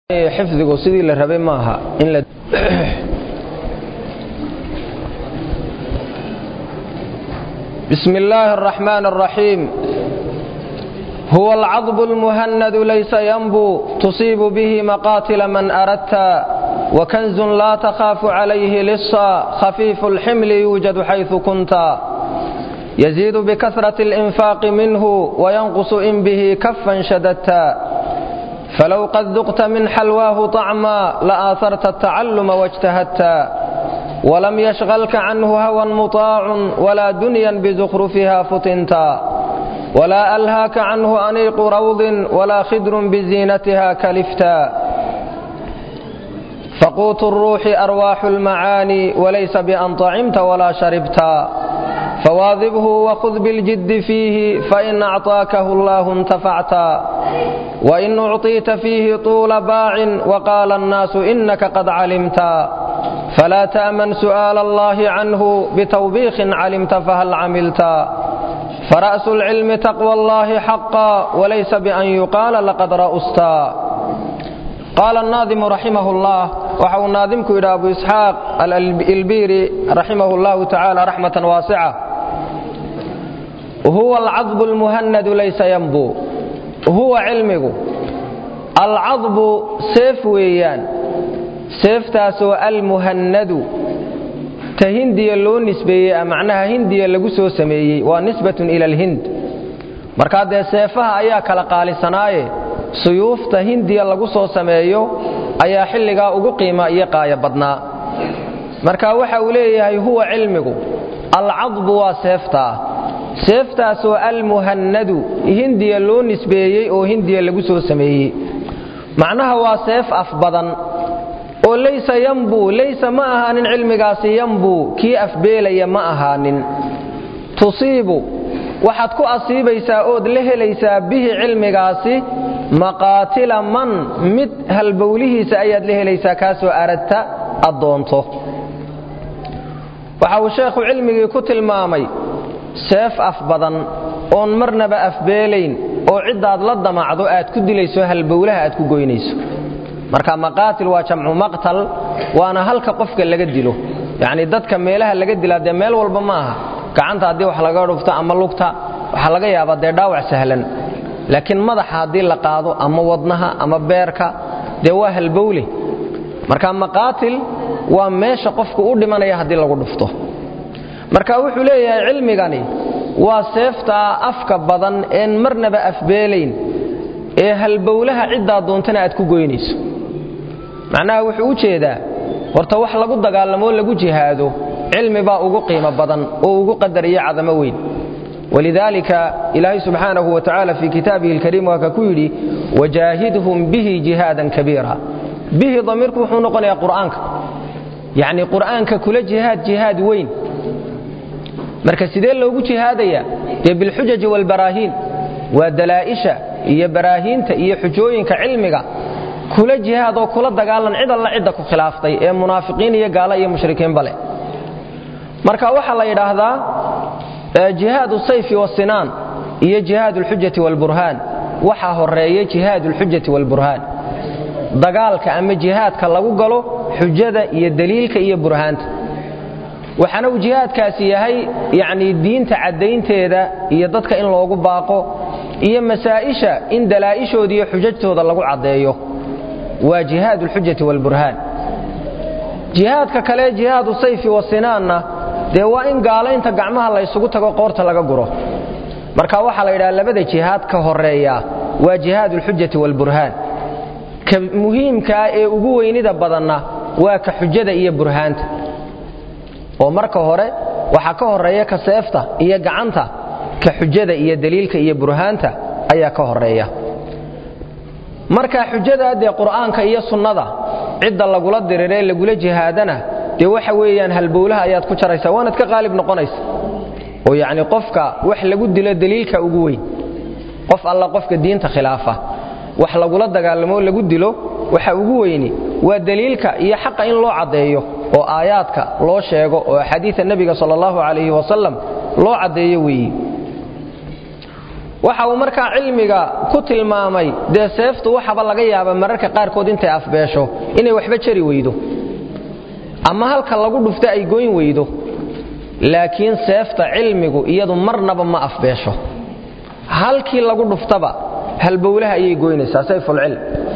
xifdigu sidii la rabay maaha in la بسم الله الرحمن الرحيم هو العضب المهند ليس ينبو تصيب به مقاتل من أردت وكنز لا تخاف عليه لصا خفيف الحمل يوجد حيث كنت يزيد بكثرة الإنفاق منه وينقص إن به كفا شددت فلو قد ذقت من حلواه طعما لآثرت التعلم واجتهدت ولم يشغلك عنه هوى مطاع ولا دنيا بزخرفها فتنتا ولا ألهاك عنه أنيق روض ولا خدر بزينتها كلفتا فقوت الروح أرواح المعاني وليس بأن طعمت ولا شربتا فواظبه وخذ بالجد فيه فإن أعطاكه الله انتفعتا وإن أعطيت فيه طول باع وقال الناس إنك قد علمتا فلا تأمن سؤال الله عنه بتوبيخ علمت فهل عملتا فرأس العلم تقوى الله حقا وليس بأن يقال لقد رأستا قال الناظم رحمه الله وحو الناظمك إلى أبو إسحاق الإلبيري رحمه الله تعالى رحمة واسعة هو العضب المهند ليس ينبو هو علمه العضب سيف ويان seeftaasoo almuhannadu ta hindiya loo nisbeeyey macnaha hindiya lagu soo sameeyey waa nisbatun ila alhind markaa dee seefaha ayaa kala qaalisanaaye suyuufta hindiya lagu soo sameeyo ayaa xilligaa ugu qiima iyo qaaya badnaa marka waxa uu leeyahay huwa cilmigu alcadbu waa seeftaa seeftaasoo almuhannadu hindiya loo nisbeeyey oo hindiya lagu soo sameeyey macnaha waa seef af badan oo laysa yambuu laysa ma ahaanin cilmigaasi yambuu kii afbeelaya ma ahaanin tusiibu waxaad ku asiibaysaa ood la helaysaa bihi cilmigaasi maqaatila man mid halbowlihiisa ayaad la helaysaa kaasoo aradta addoonto waxa uu sheekhu cilmigii ku tilmaamay seef af badan oon marnaba afbeelayn oo ciddaad la damacdo aad ku dilayso halbowlaha aad ku goynayso marka maqaatil waa jamcu maqtal waana halka qofka laga dilo yacni dadka meelaha laga dilaa dee meel walba ma aha gacanta haddii wax laga dhufto ama lugta waxaa laga yaabaa dee dhaawac sahlan laakiin madaxa haddii la qaado ama wadnaha ama beerka dee waa halbowle marka maqaatil waa meesha qofku u dhimanaya haddii lagu dhufto marka wuxuu leeyahay cilmigani waa seeftaa afka badan een marnaba afbeelayn ee halbowlaha ciddaa doontana aad ku goynayso macnaha wuxuu u jeedaa horta wax lagu dagaalamoo lagu jihaado cilmi baa ugu qiimo badan oo ugu qadariyo cadamo weyn walidaalika ilaahay subxaanahu wa tacaala fii kitaabihi alkariim waa ka ku yidhi wajaahidhum bihi jihaadan kabiira bihi damiirku wuxuu noqonayaa qur'aanka yacni qur'aanka kula jihaad jihaad weyn marka sidee loogu jihaadaya dee bilxujaji waalbaraahiin waa dalaa'isha iyo baraahiinta iyo xujooyinka cilmiga kula jihaad oo kula dagaalan cid alla cidda ku khilaaftay ee munaafiqiin iyo gaala iyo mushrikiinba leh marka waxaa la yidhaahdaa jihaad sayfi wasinaan iyo jihaad alxujati waalburhaan waxaa horeeya jihaad alxujati waalburhaan dagaalka ama jihaadka lagu galo xujada iyo daliilka iyo burhaanta waxaana uu jihaadkaasi yahay yacnii diinta caddaynteeda iyo dadka in loogu baaqo iyo masaa'isha in dalaa'ishooda iyo xujajtooda lagu caddeeyo waa jihaad alxujati waalburhaan jihaadka kale jihaadu sayfi wasinaanna dee waa in gaalaynta gacmaha la ysugu tago qoorta laga guro marka waxaa la yidhaha labada jihaad ka horeeya waa jihaad alxujati waalburhaan ka muhiimkaa ee ugu weynida badanna waa ka xujada iyo burhaanta oo marka hore waxaa ka horeeya ka seefta iyo gacanta ka xujada iyo daliilka iyo burhaanta ayaa ka horeeya marka xujada dee qur'aanka iyo sunnada cidda lagula diriree lagula jihaadana dee waxa weeyaan halbowlaha ayaad ku jaraysaa waanaad ka qaalib noqonaysa oo yacni qofka wax lagu dilo daliilka ugu weyn qof alla qofka diinta khilaafa wax lagula dagaalamoo lagu dilo waxa ugu weyni waa daliilka iyo xaqa in loo caddeeyo oo aayaadka loo sheego oo axaadiida nebiga sala allahu calayhi wasalam loo caddeeyo weeyi waxa uu markaa cilmiga ku tilmaamay dee seeftu waxaba laga yaaba mararka qaarkood intay afbeesho inay waxba jari weydo ama halka lagu dhufto ay goyn weydo laakiin seefta cilmigu iyadu marnaba ma afbeesho halkii lagu dhuftaba halbowlaha ayay goynaysaa sayfulcilm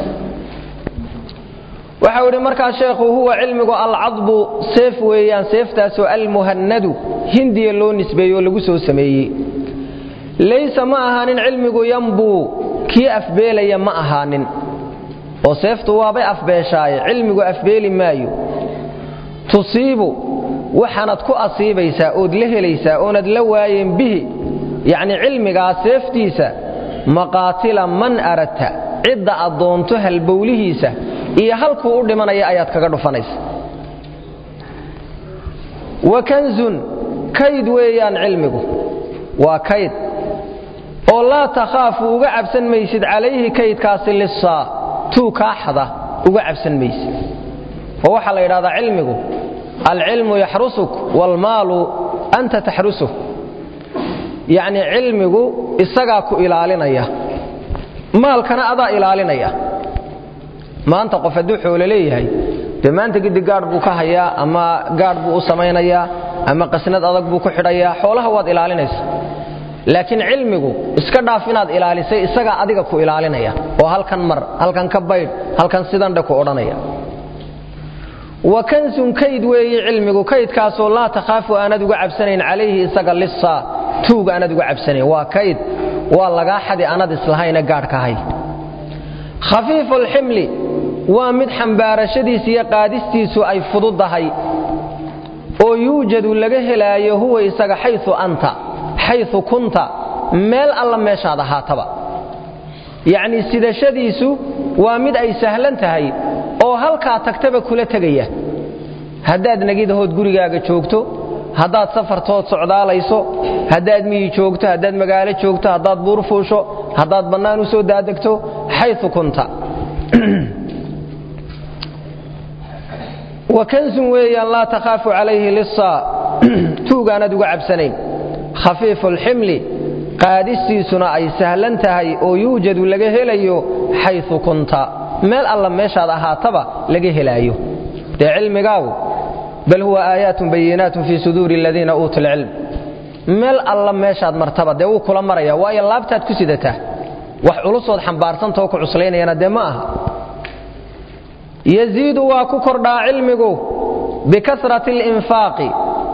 waxau idhi markaa sheekhu huwa cilmigu alcadbu seef weeyaan seeftaasoo almuhannadu hindiya loo nisbeeyo oo lagu soo sameeyey laysa ma ahaanin cilmigu yambuu kii afbeelaya ma ahaanin oo seeftu waabay afbeeshaaye cilmigu afbeeli maayo tusiibu waxaanad ku asiibaysaa ood la helaysaa oonad la waayeen bihi yacni cilmigaa seeftiisa maqaatila man aradta cidda aad doonto halbowlihiisa iyo halkuu u dhimanaya ayaad kaga dhufanaysa wa kanzun kayd weeyaan cilmigu waa kayd oo laa takhaafu uga cabsan maysid calayhi kaydkaasi lisaa tuu kaaxda uga cabsan maysid oo waxaa la yidhahdaa cilmigu alcilmu yaxrusuk waalmaalu anta taxrusuk yacnii cilmigu isagaa ku ilaalinaya maalkana adaa ilaalinaya maanta qof hadduu xoolo leeyahay dee maanta gidi gaadh buu ka hayaa ama gaadh buu u samaynayaa ama qasnad adag buu ku xidhayaa xoolaha waad ilaalinaysa laakiin cilmigu iska dhaaf inaad ilaalisay isagaa adiga ku ilaalinaya oo halkan mar halkan ka baydh halkan sidandhe ku odhanaya wa kansun kayd weeye cilmigu kaydkaasoo laa takhaafu aanad uga cabsanayn calayhi isaga lisaa tuuga aanad uga cabsanayn waa kayd waa lagaa xadi aanad islahayna gaadhka hay khafiifu alximli waa mid xambaarashadiisa iyo qaadistiisu ay fududdahay oo yuujadu laga helaayo huwa isaga xayu anta xayu kunta meel alla meeshaad ahaataba yacnii sidashadiisu waa mid ay sahlan tahay oo halkaa tagtaba kula tegaya haddaad negidahood gurigaaga joogto haddaad safartood socdaalayso haddaad miyi joogto haddaad magaalo joogto haddaad buur fuusho haddaad bannaan u soo daadegto xayu kunta wa kansun weeyaan laa takhaafu calayhi lisaa tuugaanad uga cabsanayn khafiifu alximli qaadistiisuna ay sahlan tahay oo yuujadu laga helayo xayu kunta meel alla meeshaad ahaataba laga helaayo dee cilmigaagu bal huwa aayaatun bayinaatun fii suduuri aladiina uutuu lcilm meel alla meeshaad martaba dee wuu kula maraya waayo laabtaad ku sidataa wax culusood xambaarsantaoo ku cuslaynayana dee ma aha yaziidu waa ku kordhaa cilmigu bikasrati alinfaaqi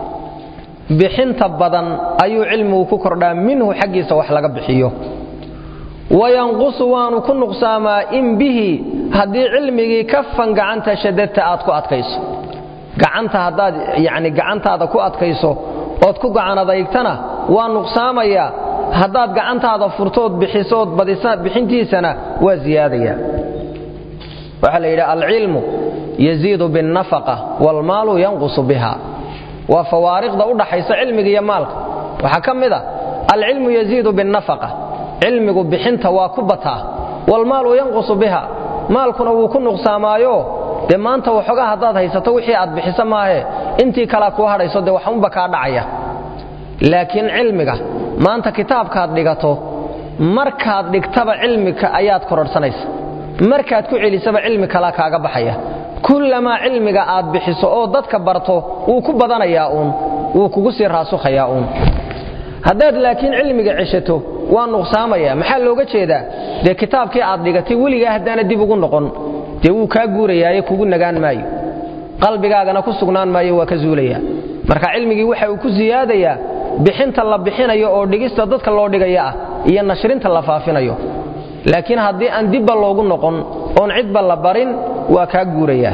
bixinta badan ayuu cilmigu ku kordhaa minhu xaggiisa wax laga bixiyo wayanqusu waanu ku nuqsaamaa in bihi haddii cilmigii kafan gacanta shadadta aad ku adkayso gacanta haddaad yani gacantaada ku adkayso ood ku gacan adaygtana waa nuqsaamayaa haddaad gacantaada furtood bixisood bixintiisana waa ziyaadaya waxaa la yidhi alcilmu yaziidu biاlnafaqa wاlmaalu yanqusu biha waa fawaariqda u dhaxaysa cilmiga iyo maalka waxaa ka mid a alcilmu yaziidu biاlnafaqa cilmigu bixinta waa ku bataa waalmaalu yanqusu biha maalkuna wuu ku nuqsaamaayo dee maanta waxoogaa haddaad haysato wixii aad bixiso maahe intii kalea kuu hadhayso dee waxunba kaa dhacaya laakiin cilmiga maanta kitaabkaad dhigato markaad dhigtaba cilmika ayaad kororhsanaysa markaad ku celisaba cilmi kalaa kaaga baxaya kullamaa cilmiga aad bixiso oo dadka barto wuu ku badanayaa uun wuu kugu sii raasukhayaa uun haddaad laakiin cilmiga ceshato waa nuqsaamaya maxaa looga jeedaa dee kitaabkii aad dhigatay weligaa haddaana dib ugu noqon dee wuu kaa guurayaaye kugu nagaan maayo qalbigaagana ku sugnaan maayo waa ka zuulaya marka cilmigii waxa uu ku siyaadayaa bixinta la bixinayo oo dhigista dadka loo dhigaya ah iyo nashrinta la faafinayo laakiin haddii aan dibba loogu noqon oon cidba la barin waa kaa guurayaa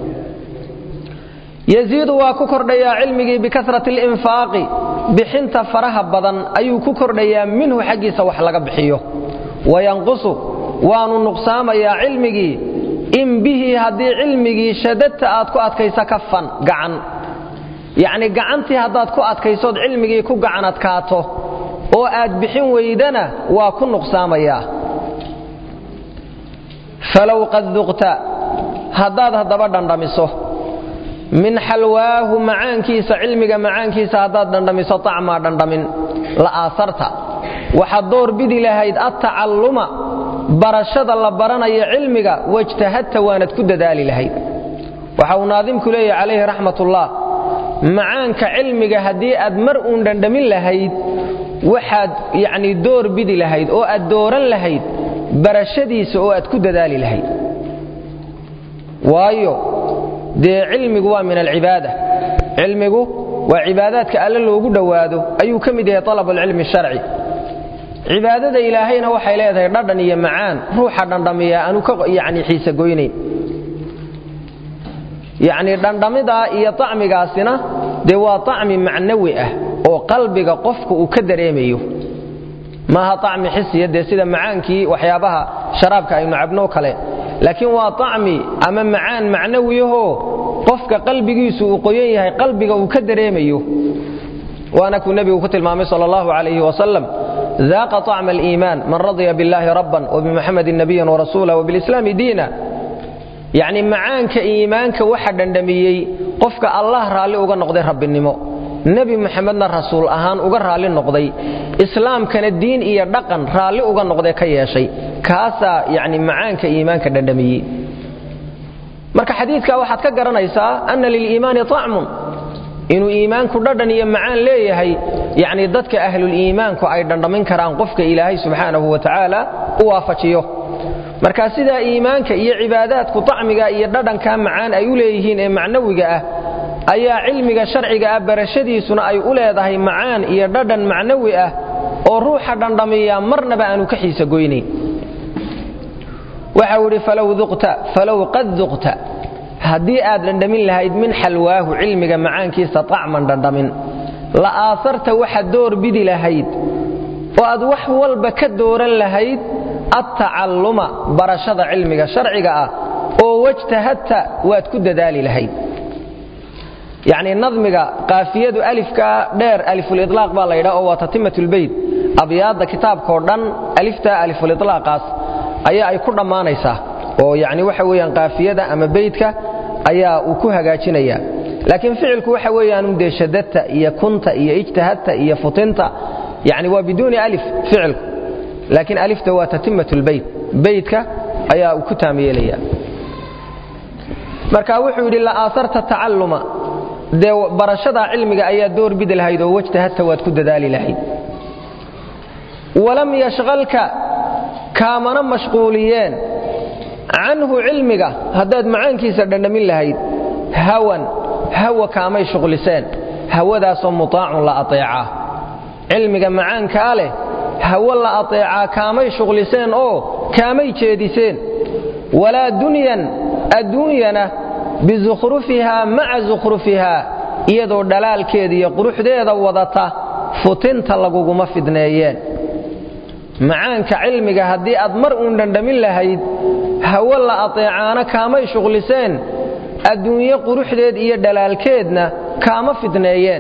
yaziidu waa ku kordhayaa cilmigii bikasrati alinfaaqi bixinta faraha badan ayuu ku kordhayaa minhu xaggiisa wax laga bixiyo wayanqusu waanu nuqsaamayaa cilmigii in bihi haddii cilmigii shadadta aad ku adkayso kafan gacan yacni gacantii haddaad ku adkaysood cilmigii ku gacan adkaato oo aad bixin weydana waa ku nuqsaamayaa falow qad duqta haddaad haddaba dhandhamiso min xalwaahu macaankiisa cilmiga macaankiisa haddaad dhandhamiso acmaa dhandhamin la aasarta waxaad door bidi lahayd attacalluma barashada la baranayo cilmiga wajtahadta waanad ku dadaali lahayd waxa uu naadimku leeyahy calayhi raxmatullah macaanka cilmiga haddii aad mar uun dhandhamin lahayd waxaad yacnii door bidi lahayd oo aad dooran lahayd barashadiisa oo aad ku dadaali lahayd waayo dee cilmigu waa min alcibaada cilmigu waa cibaadaadka alle loogu dhowaado ayuu ka mid yahay alabulcilmi sharci cibaadada ilaahayna waxay leedahay dhadhan iyo macaan ruuxa dhandhamiya aanu ka yani xiise goynayn yacnii dhandhamidaa iyo acmigaasina dee waa acmi macnawi ah oo qalbiga qofka uu ka dareemayo maaha acmi xisiya dee sida macaankii waxyaabaha sharaabka aynu cabnoo kale laakiin waa acmi ama macaan macnawiyahoo qofka qalbigiisu uu qoyan yahay qalbiga uu ka dareemayo waana kuu nebigu ku tilmaamay sal allahu calayhi wasalam daaqa طacma aliimaan man radya biاllahi rabban wbimuxamedin nabiyan warasuula wbilislaami diina yacni macaanka iimaanka waxa dhandhamiyey qofka allah raalli uga noqday rabbinimo nebi muxamedna rasuul ahaan uga raalli noqday islaamkana diin iyo dhaqan raalli uga noqday ka yeeshay kaasaa yacni macaanka iimaanka dhandhamiyey marka xadiidkaa waxaad ka garanaysaa anna liliimaani طacmun inuu iimaanku dhadhan iyo macaan leeyahay yacni dadka ahluliimaanku ay dhandhamin karaan qofka ilaahay subxaanahu wa tacaala u waafajiyo marka sidaa iimaanka iyo cibaadaadku acmiga iyo dhadhankaa macaan ay u leeyihiin ee macnawiga ah ayaa cilmiga sharciga ah barashadiisuna ay u leedahay macaan iyo dhadhan macnawi ah oo ruuxa dhandhamiya marnaba aanu ka xiisa goynayn waxau idhi falow qad duqta haddii aad dhandhamin lahayd min xalwaahu cilmiga macaankiisa acman dhandhamin la aasarta waxaad door bidi lahayd oo aad wax walba ka dooran lahayd attacalluma barashada cilmiga sharciga ah oo wajtahadta waad ku dadaali lahayd yacnii nadmiga qaafiyadu alifka dheer alifuliطlaaq baa la yidhaha oo waa tatimatulbeyt abyaadda kitaabkao dhan aliftaa alifuliطlaaqaas ayaa ay ku dhammaanaysaa oo yacni waxa weeyaan qaafiyada ama beydka ayaa uu ku hagaajinaya laakiin ficilku waxa weeyaanu dee shadadta iyo kunta iyo ijtahadta iyo futinta yani waa biduuni alif ficilku laakiin alifta waa tatimat lbeyt beytka ayaa uu ku taam yeelaya marka wuxuu yidhi la'aasarta tacalluma dee barashadaa cilmiga ayaa door bidi lahayd oo wajtahadta waad ku dadaali lahayd walam yashqalka kaamana mashquuliyeen canhu cilmiga haddaad macaankiisa dhandhamin lahayd hawan hawa kaamay shuqliseen hawadaasoo mutaacun la ateecaa cilmiga macaankaa leh hawo la ateecaa kaamay shuqliseen oo kaamay jeediseen walaa dunyan adduunyana bisukhrufihaa maca sukhrufihaa iyadoo dhalaalkeeda iyo quruxdeeda wadata futinta laguguma fidneeyeen macaanka cilmiga haddii aad mar uun dhandhamin lahayd hawo la ateecaana kaamay shuqliseen adduunye quruxdeed iyo dhalaalkeedna kaama fidneeyeen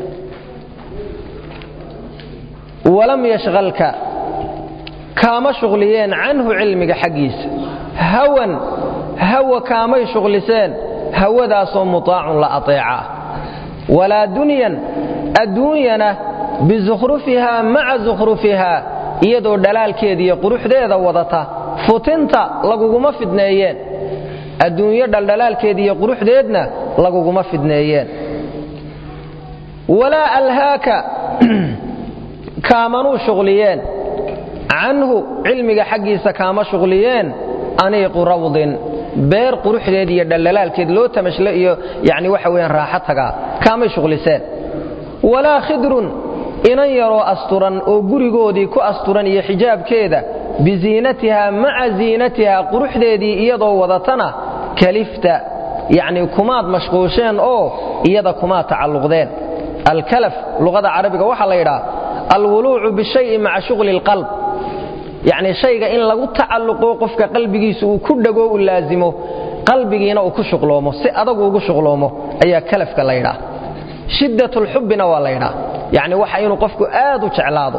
walam yashqalka kaama shuqliyeen canhu cilmiga xaggiisa hawan hawa kaamay shuqliseen hawadaasoo mutaacun la ateecaa walaa dunyan adduunyana bisukhrufihaa maca sukhrufihaa iyadoo dhalaalkeeda iyo quruxdeeda wadata futinta laguguma fidneeyeen adduunyo dhaldhalaalkeeda iyo quruxdeedna laguguma fidneeyeen walaa alhaaka kaamanuu shuqliyeen canhu cilmiga xaggiisa kaama shuqliyeen aniiqu rawdin beer quruxdeed iyo dhaldhalaalkeed loo tamashle iyo yani waxa weyaan raaxo tagaa kaamay shuqliseen walaa khidrun inan yaroo asturan oo gurigoodii ku asturan iyo xijaabkeeda biziinatiha maca ziinatiha quruxdeedii iyadoo wadatana kalifta yacni kumaad mashquusheen oo iyada kumaad tacalluqdeen alkalaf luqada carabiga waxaa la yidhaha alwuluucu bishayi maca shughli اlqalb yacni shayga in lagu tacalluqo qofka qalbigiisa uu ku dhego u laazimo qalbigiina uu ku shuqloomo si adagu ugu shuqloomo ayaa kalafka la yidhaha shiddat lxubbina waa la yidhaha yacni waxa inuu qofku aad u jeclaado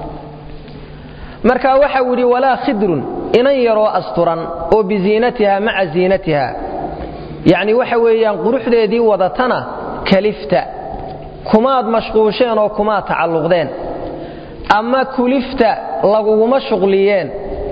marka waxau yidhi walaa khidrun inan yaroo asturan oo biziinatiha maca ziinatiha yacni waxa weeyaan quruxdeedii wadatana kalifta kumaad mashquusheen oo kumaad tacalluqdeen ama kulifta laguguma shuqliyeen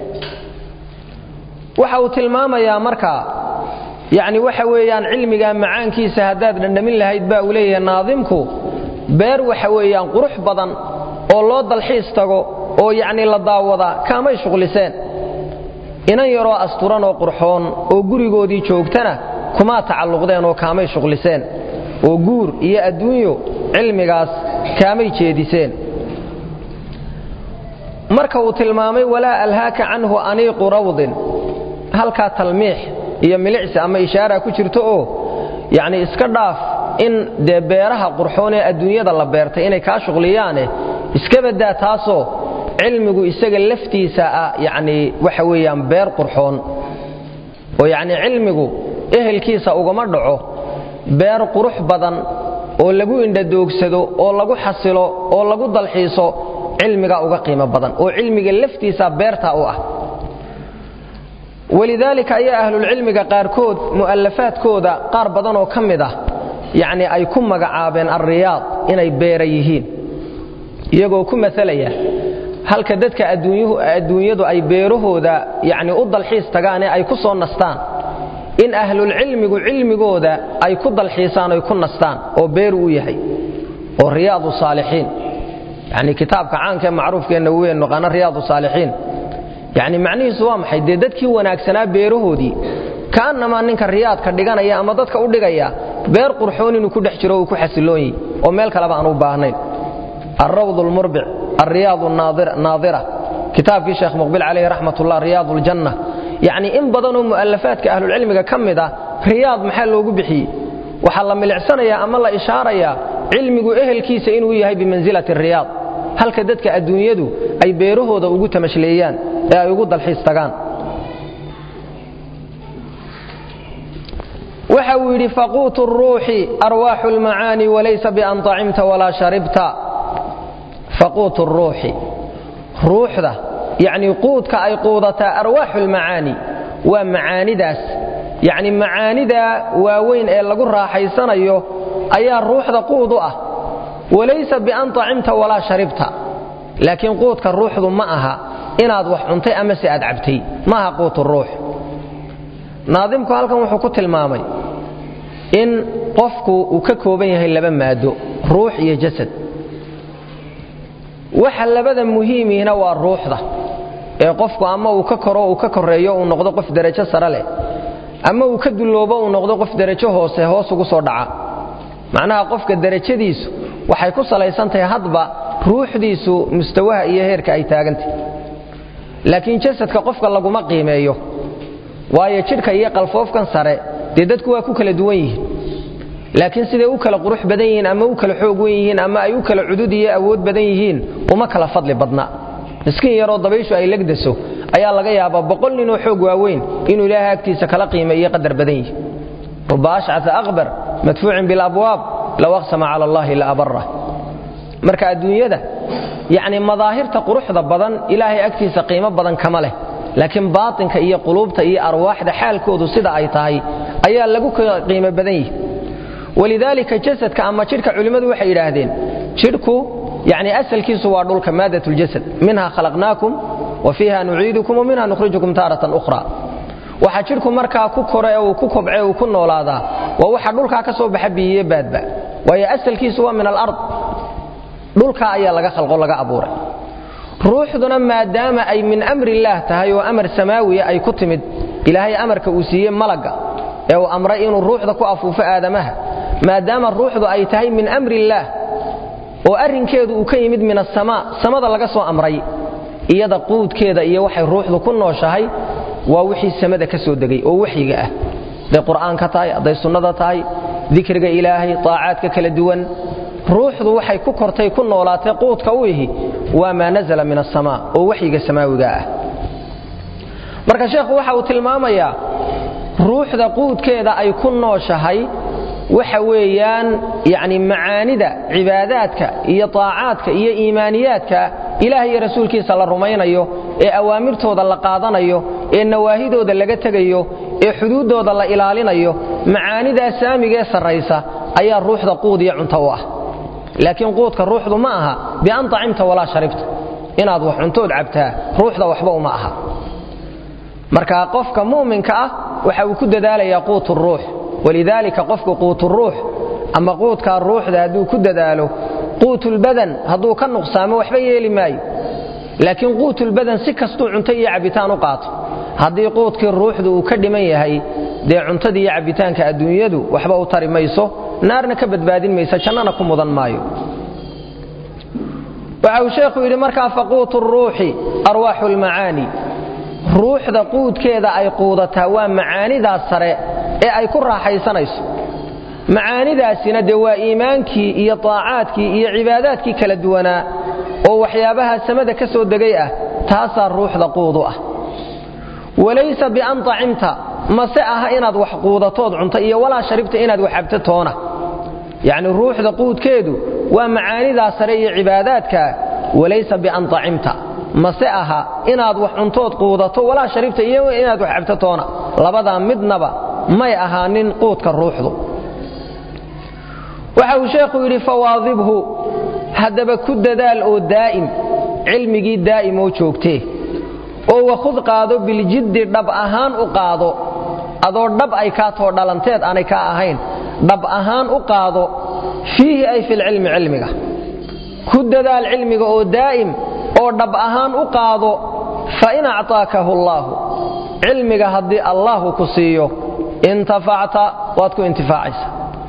waxa uu tilmaamayaa markaa yacni waxa weeyaan cilmiga macaankiisa haddaad dhandhamin lahayd baa uu leeyahay naadimku beer waxa weeyaan qurux badan oo loo dalxiis tago oo yacni la daawadaa kaamay shuqliseen inan yaroo asturan oo qurxoon oo gurigoodii joogtana kumaa tacalluqdeen oo kaamay shuqliseen oo guur iyo adduunyo cilmigaas kaamay jeediseen marka uu tilmaamay walaa alhaaka canhu aniiqu rawdin halkaa talmiix iyo milicsi ama ishaara ku jirto oo yacni iska dhaaf in dee beeraha qurxoon ee adduunyada la beertay inay kaa shuqliyaane iska baddaa taasoo cilmigu isaga laftiisa ah yacni waxa weeyaan beer qurxoon oo yacni cilmigu ehelkiisa ugama dhaco beer qurux badan oo lagu indhadoogsado oo lagu xasilo oo lagu dalxiiso cilmigaa uga qiimo badan oo cilmiga laftiisa beerta u ah walidaalika ayaa ahlulcilmiga qaarkood mu'alafaadkooda qaar badan oo ka mid ah yacni ay ku magacaabeen alriyaad inay beera yihiin iyagoo ku masalaya halka dadka adduunyadu ay beerahooda yacni u dalxiis tagaane ay ku soo nastaan in ahlulcilmigu cilmigooda ay ku dalxiisaan oy ku nastaan oo beeru u yahay oo riyaadu saalixiin yacni kitaabka caankaee macruufkeenna weyn naqaano riyaadu saalixiin yacni macnihiisu waa maxay dee dadkii wanaagsanaa beerahoodii ka'annamaa ninka riyaadka dhiganaya ama dadka u dhigaya beer qurxoon inuu ku dhex jiro uu ku xasiloon yihi oo meel kaleba aan u baahnayn alrawd lmurbic alriyaad naadira kitaabkii sheekh muqbil calayhi raxmatullah riyaad ljanna yacni in badanoo mu'alafaadka ahlulcilmiga ka mid ah riyaad maxaa loogu bixiyey waxaa la milicsanayaa ama la ishaarayaa cilmigu ehelkiisa inuu yahay bimansilati riyaad halka dadka adduunyadu ay beerahooda ugu tamashleeyaan ee ay ugu dalxiis tagaan waxa uu yidhi faquutu ruuxi arwaaxu lmacaani walaysa bian طacimta walaa sharibta faquutu ruuxi ruuxda yacni quudka ay quudataa arwaaxu lmacaani waa macaanidaas yacni macaanida waaweyn ee lagu raaxaysanayo ayaa ruuxda quud u ah walaysa bian طacimta walaa sharibta laakiin quudka ruuxdu ma aha inaad wax cuntay ama se aad cabtay maaha quutu ruux naadimku halkan wuxuu ku tilmaamay in qofku uu ka kooban yahay laba maado ruux iyo jasad waxa labada muhiimiina waa ruuxda ee qofku ama uu ka koro uu ka koreeyo uu noqdo qof derajo sare leh ama uu ka dulloobo uu noqdo qof derajo hoose hoos ugu soo dhaca macnaha qofka derajadiisu waxay ku salaysan tahay hadba ruuxdiisu mustawaha iyo heerka ay taagantah laakiin jasadka qofka laguma qiimeeyo waayo jidhka iyo qalfoofkan sare dee dadku waa ku kala duwan yihiin laakiin siday u kala qurux badan yihiin ama u kala xoog wen yihiin ama ay u kala cudud iyo awood badan yihiin uma kala fadli badna miskiin yaroo dabayshu ay legdaso ayaa laga yaabaa boqol ninoo xoog waaweyn inuu ilaahay agtiisa kala qiimeeyo qadar badan yihi ruba ashcaa aqbar madfuucin bilabwaab low aqsama cala allahi la abara marka adduunyada yacni madaahirta quruxda badan ilaahay agtiisa qiimo badan kama leh laakiin baatinka iyo quluubta iyo arwaaxda xaalkoodu sida ay tahay ayaa lagu qiimo badan yihi walidaalika jasadka ama jidhka culimmadu waxay yidhaahdeen jidhku yani asalkiisu waa dhulka maadat ljasad minha khalaqnaakum wa fiiha nuciidukum wa minha nukhrijukum taaratan ukhra waxa jidhku markaa ku kore uu ku kobce uu ku noolaadaa waa waxa dhulkaa ka soo baxa biyiye baadba waayo asalkiisu waa min alard dhulkaa ayaa laga khalqo laga abuuray ruuxduna maadaama ay min amri illaah tahay oo amar samaawiya ay ku timid ilaahay amarka uu siiyey malagga ee uu amray inuu ruuxda ku afuufo aadamaha maadaama ruuxdu ay tahay min amri illaah oo arrinkeedu uu ka yimid min asamaa samada laga soo amray iyada quudkeeda iyo waxay ruuxdu ku nooshahay waa wixii samada ka soo degay oo waxyiga ah hadday qur'aanka tahay hadday sunnada tahay dikriga ilaahay taacaadka kala duwan ruuxdu waxay ku kortay ku noolaatay quudka u ihi waa maa nazala min asamaa oo waxyiga samaawiga ah marka sheekhu waxa uu tilmaamayaa ruuxda quudkeeda ay ku nooshahay waxa weeyaan yani macaanida cibaadaadka iyo taacaadka iyo iimaaniyaadka ilaah iyo rasuulkiisa la rumaynayo ee awaamirtooda la qaadanayo ee nawaahidooda laga tegayo ee xuduuddooda la ilaalinayo macaanidaa saamigee sarraysa ayaa ruuxda quud iyo cunto u ah laakiin quudka ruuxdu ma aha bian acimta walaa sharibta inaad wax cuntood cabtaa ruuxda waxba uma aha marka qofka mu'minka ah waxa uu ku dadaalayaa quutu ruux walidaalika qofku quuturuux ama quudkaa ruuxda hadduu ku dadaalo quutulbadan hadduu ka nuqsaamo waxba yeeli maayo laakiin quutulbadan si kastuu cunto iyo cabbitaan u qaato haddii quudkii ruuxdu uu ka dhiman yahay dee cuntadii iyo cabbitaanka adduunyadu waxba u tari mayso naarna ka badbaadin maysa jannana ku mudan maayo waxa uu sheekhu yidhi markaa faquutu ruuxi arwaaxu lmacaani ruuxda quudkeeda ay quudataa waa macaanidaas sare ee ay ku raaxaysanayso macaanidaasina dee waa iimaankii iyo taacaadkii iyo cibaadaadkii kala duwanaa oo waxyaabaha samada ka soo degay ah taasaa ruuxda quudu ah walaysa bian acimta mase aha inaad wax quudatood cunto iyo walaa sharibta inaad wax cabto toona yacni ruuxda quudkeedu waa macaanidaa sare iyo cibaadaadka walaysa bian acimta mase aha inaad wax cuntood quudato walaa sharibta iyo inaad wax cabto toona labadaa midnaba may ahaanin quudka ruuxdu waxa uu sheekhu yidhi fawaadibhu haddaba ku dadaal oo daa'im cilmigii daa'im oo joogtee oo wakhud qaado biljiddi dhab ahaan u qaado adoo dhab ay kaa too dhalanteed aanay kaa ahayn dhab ahaan u qaado fiihi ay filcilmi cilmiga ku dadaal cilmiga oo daa'im oo dhab ahaan u qaado fa in acطaakahu allaahu cilmiga haddii allaahu ku siiyo intafacta waad ku intifaacaysa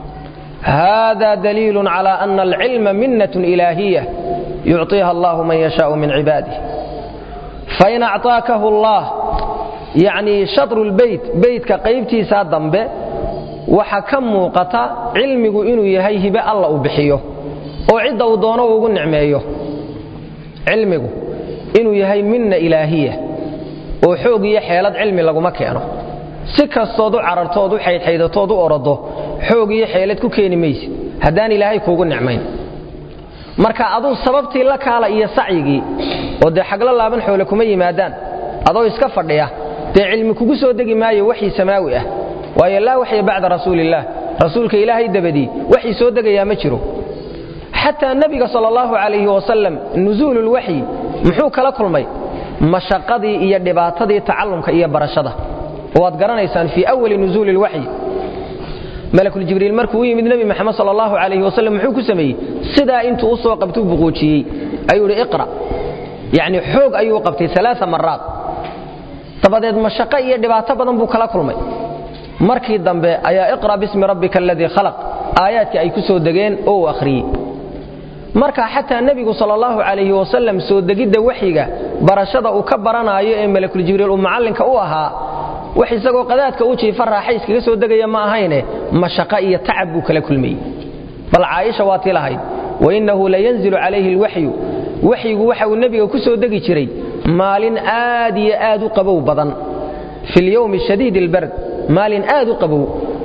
hada daliilu cala ana alcilma minnat ilaahiya yucطiha allahu man yashaau min cibaadih fain acطaakahu allah yacnii shatru lbeyt beytka qaybtiisaa dambe waxa ka muuqata cilmigu inuu yahay hibe alla uu bixiyo oo cidda uu doono ugu nicmeeyo cilmigu inuu yahay minna ilaahiya oo xoog iyo xeelad cilmi laguma keeno si kastood u carartood u xaydxaydatood u orodo xoog iyo xeelad ku keeni maysid haddaan ilaahay kuugu nicmayn marka aduu sababtii la kaala iyo sacyigii oo dee xaglo laaban xoole kuma yimaadaan adoo iska fadhiya dee cilmi kugu soo degi maayo waxii samaawi ah waayo laa waxya bacda rasuulillaah rasuulka ilaahay dabadii waxii soo degayaa ma jiro xataa nebiga sal allahu calayhi wasalam nusuululwaxyi muxuu kala kulmay mashaqadii iyo dhibaatadii tacallumka iyo barashada waad garanaysaan fii awali nusuuli lwaxyi malakuljibriil markuu u yimid nebi maxamed sal allahu calayhi wasalam muxuu ku sameeyey sidaa intuu u soo qabtuu buquujiyey ayuu idhi iqra yacni xoog ayuu u qabtay alaaa maraad dabadeed mashaqo iyo dhibaato badan buu kala kulmay markii dambe ayaa iqra bismi rabbika aladii khalaq aayaadkii ay ku soo degeen oo uu akhriyey marka xataa nebigu sal allahu calayhi wasalam soo degidda waxyiga barashada uu ka baranaayo ee malakuljibriil uu macallinka u ahaa wax isagoo qadaadka u jiifa raaxa iskaga soo degaya ma ahayne mashaqo iyo tacab buu kala kulmayey bal caaisha waa tii lahayd wainnahu layanzilu calayhi alwaxyu waxyigu waxa uu nebiga ku soo degi jiray maalin aad iyo aad u qabow badan fi lyowmi shadiid albard maalin aad u qabow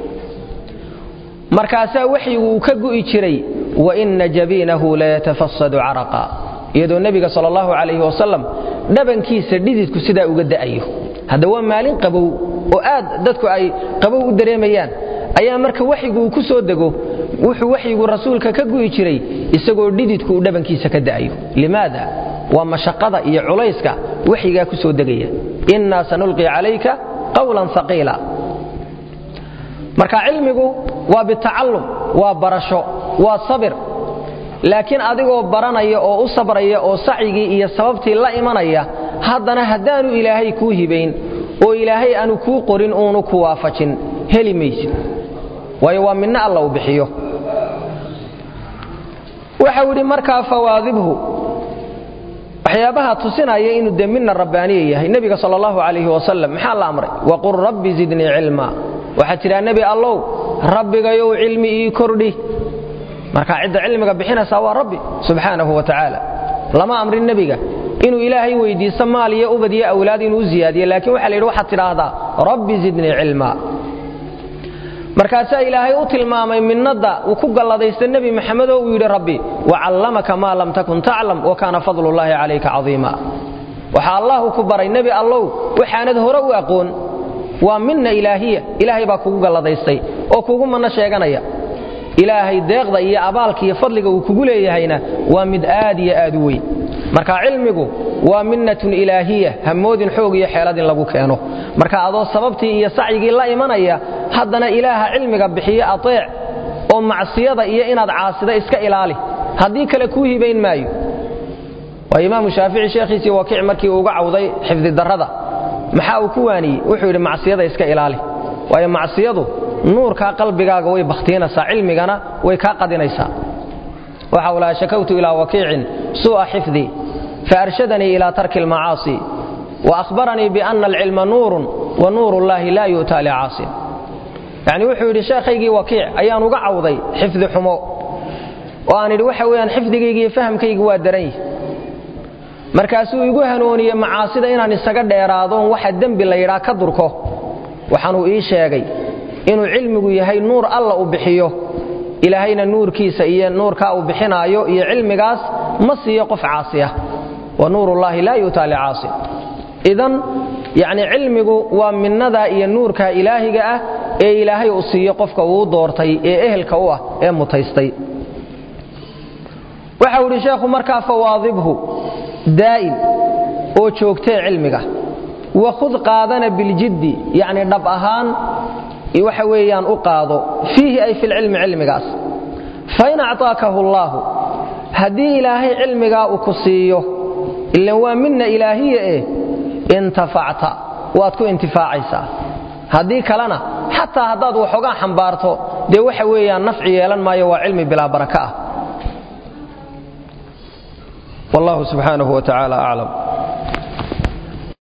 markaasaa waxyigu uu ka gu'i jiray waina jabiinahu layatafasadu caraqa iyadoo nebiga sal allahu calayhi wasalam dhabankiisa dhididku sidaa uga da'ayo hadda waa maalin qabow oo aad dadku ay qabow u dareemayaan ayaa marka waxyigu uu ku soo dego wuxuu waxyigu rasuulka ka gu'i jiray isagoo dhididku uu dhabankiisa ka da'ayo limaada waa mashaqada iyo culayska waxyigaa ku soo degaya innaa sanulqi calayka qawlan haqiila marka cilmigu waa bitacallum waa barasho waa sabir laakiin adigoo baranaya oo u sabraya oo sacyigii iyo sababtii la imanaya haddana haddaanu ilaahay kuu hibayn oo ilaahay aanu kuu qorin uunu ku waafajin heli maysid waayo waa midno alla uu bixiyo waxau idhi markaa fawaadibhu waxyaabaha tusinaya inuu dee midna rabbaaniya yahay nebiga sal allahu calayhi wasalam maxaa la amray waqul rabbi zidnii cilma waxaad tidhaha nebi allow rabbigayow cilmi ii kordhi marka cidda cilmiga bixinaysaa waa rabbi subxaanahu wa tacaala lama amrin nebiga inuu ilaahay weydiisto maal iyo ubad iyo awlaad inuu u ziyaadiyo laakiin waxa la yidhi waxaad tidhaahdaa rabbi zidnii cilma markaasaa ilaahay u tilmaamay minnadda uu ku galladaysta nebi maxamed oo uu yidhi rabbi wacallamaka maa lam takun taclam wa kaana fadlullaahi calayka cadiima waxaa allahu ku baray nebi allow waxaanad hore u aqoon waa minna ilaahiya ilaahay baa kugu galladaystay oo kugu manno sheeganaya ilaahay deeqda iyo abaalka iyo fadliga uu kugu leeyahayna waa mid aad iyo aad u weyn marka cilmigu waa minnatun ilaahiya hamoodin xoog iyo xeelad in lagu keeno marka adoo sababtii iyo sacyigii la imanaya haddana ilaaha cilmiga bixiye ateec oo macsiyada iyo inaad caasida iska ilaali haddii kale kuu hibayn maayo waa imaamu shaafici sheekhiisii wakiic markii uu uga cawday xifdi darrada maxaa uu ku waaniyey wuxuu yidhi macsiyada iska ilaali waayo macsiyadu nuurkaa qalbigaaga way bakhtiinaysaa cilmigana way kaa qadinaysaa waxa uu lahaa shakawtu ilaa wakiicin suu'a xifdii faarshadanii ilaa tarki almacaasi waahbaranii biana alcilma nuurun wa nuur ullaahi laa yu'taa licaasin yacni wuxuu yidhi sheekhaygii wakiic ayaan uga cawday xifdi xumo oo aan idhi waxa weeyaan xifdigaygi iyo fahamkaygi waa daran yihi markaasuu igu hanooniyey macaasida inaan isaga dheeraadoon waxa dembi la yidhaa ka durko waxaanuu ii sheegay inuu cilmigu yahay nuur alla u bixiyo ilaahayna nuurkiisa iyo nuurkaa uu bixinaayo iyo cilmigaas ma siiyo qof caasiya wa nuurullaahi laa yu'taa licaasin idan yacni cilmigu waa minnadaa iyo nuurkaa ilaahiga ah ee ilaahay uu siiyo qofka uu doortay ee ehelka u ah ee mutaystay waxa uu idhi sheekhu markaa fawaadibhu daa'im oo joogtee cilmiga wakhud qaadana biljiddi yacni dhab ahaan waxa weeyaan u qaado fiihi ay filcilmi cilmigaas fain acطaakahu allaahu haddii ilaahay cilmigaa uu ku siiyo ilan waa minna ilaahiya eh intafacta waad ku intifaacaysaa haddii kalena xataa haddaad waxoogaa xambaarto dee waxa weeyaan nafci yeelan maayo waa cilmi bilaa baraka ah wallahu subxaanahu wa tacaala aclam